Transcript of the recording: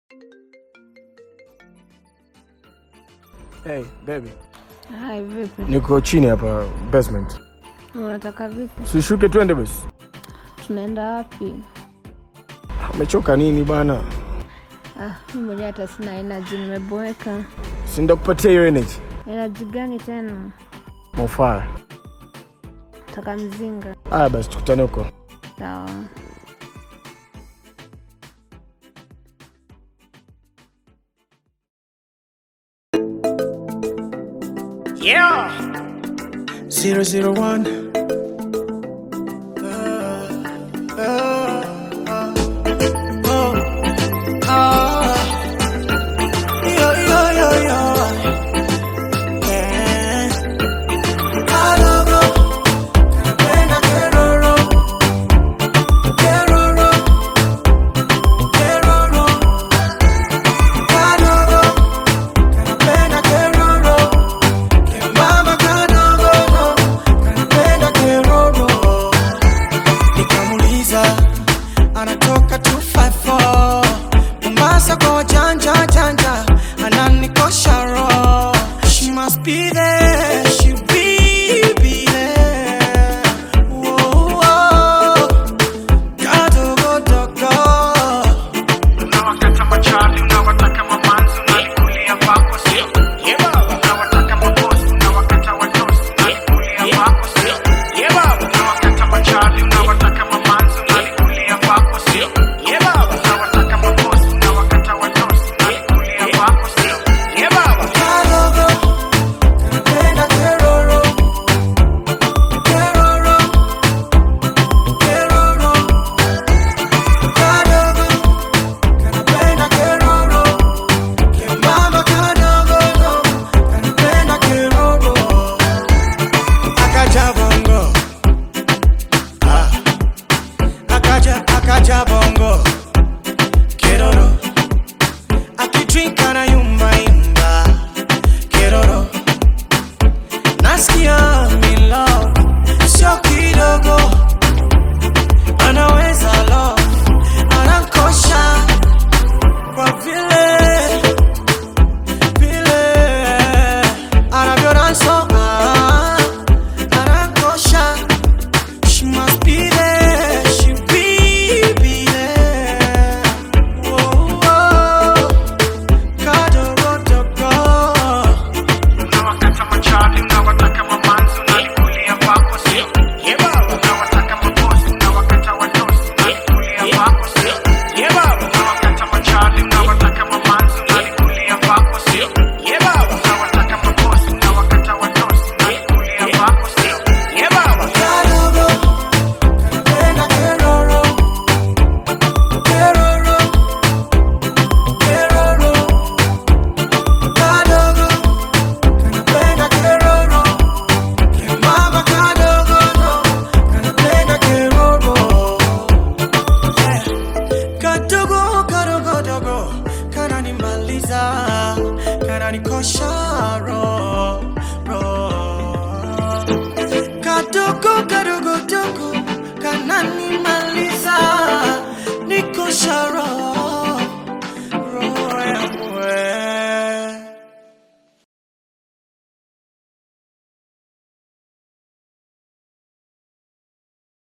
Hey, baby. Hai, vipi? Niko chini hapa basement. Unataka vipi? Sishuke twende basi. Tunaenda wapi? Umechoka nini bana? Ah, mimi mwenyewe hata sina energy, nimeboeka. Si ndakupatia hiyo energy. Energy gani tena? Mofaa. Taka mzinga. Aya basi tukutane huko. Sawa. Yeah. Zero zero one. Nikamuuliza anatoka 254 Mombasa kwa wajanja janja, ananikosha roho. She must be there, she be be there. Whoa, whoa. Kadogo dogo. Unawakata machali, unawataka mamanzi, unalikulia kwako sio? Unawataka mabosi, unawakata watosi, unalikulia kwako sio? Unawakata machali, unawataka mamanzi, unalikulia kwako sio? Unawataka mabosi, unawakata watosi, unalikulia kwako sio? Kadogo. Kanapenda keroro. Keroro. Keroro. Kadogo. Kanapenda keroro. Kembamba kadogo. Kanapenda keroro. Akaja bongo. Ah. Akaja, akaja bongo. Keroro. Akidrink anayumba yumba. Keroro. Nasikia